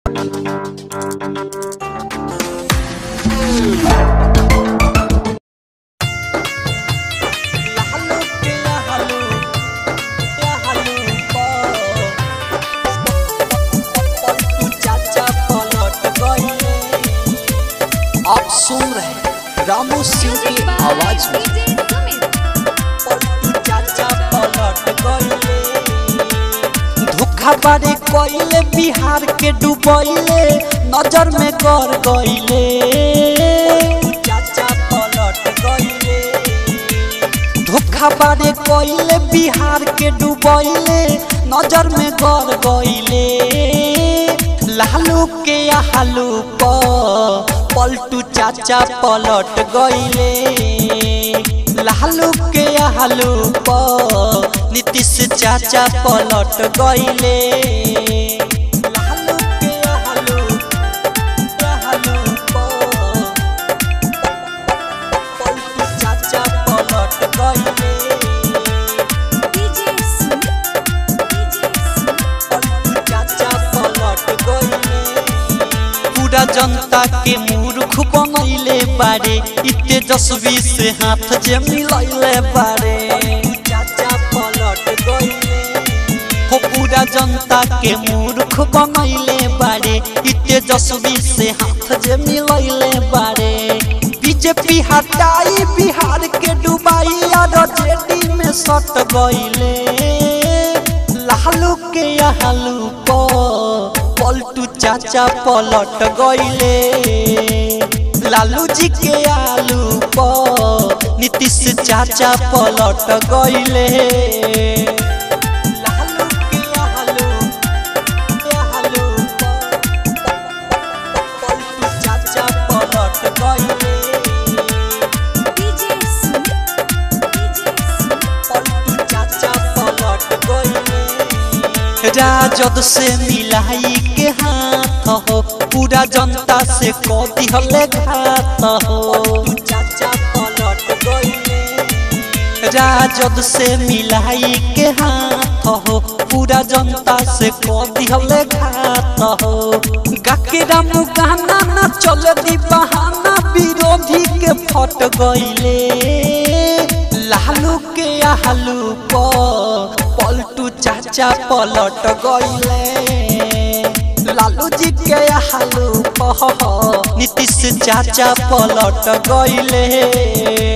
लालू के लालू लालू पलटू चाचा पलट गए आप सुन रहे हैं रामू सिंह की आवाज में पलटू चाचा पलट गए धोखा बारे कोइले बिहार के डुबैले नजर में कर गइले चाचा पलट गइले धोखा बारे कोइले बिहार के डुबैले नजर में कर गइले लालू के हालू प पलटू चाचा पलट गइले लालू के हालू प नीतीश चाचा पलट गइले लालू के हालू हालू प पलटू चाचा पलट गइले पलटू चाचा पलट गइले पूरा जनता के मूर्ख बनैले बारे इ तेजस्वी से हाथ जे मिलैले बारे चाचा पलट गइले हो पूरा जनता के मूर्ख बनैले बारे इ तेजस्वी से हाथ जे मिलैले बारे बीजेपी हटाई बिहार के डुबाई और जेडी में सट गइले लालू के हालू प पलटू चाचा पलट गइले लालू जी के आलू प नीतीश चाचा पलट गइले लालू के आलू के आलू प पलटू चाचा पलट गइले पलटू चाचा पलट गइले राजद से मिलाई के हाथ हो पूरा जनता से क दिहले घात हो चाचा पलट गइले राजद से मिलाई के हाथ हो पूरा जनता से क दिहले घात हो गाके राम गाना ना चल दी बहाना विरोधी के फट गइले लालू के आलू प पलटू चाचा पलट गइले लालू जी के आलू प नीतीश चाचा पलट गइले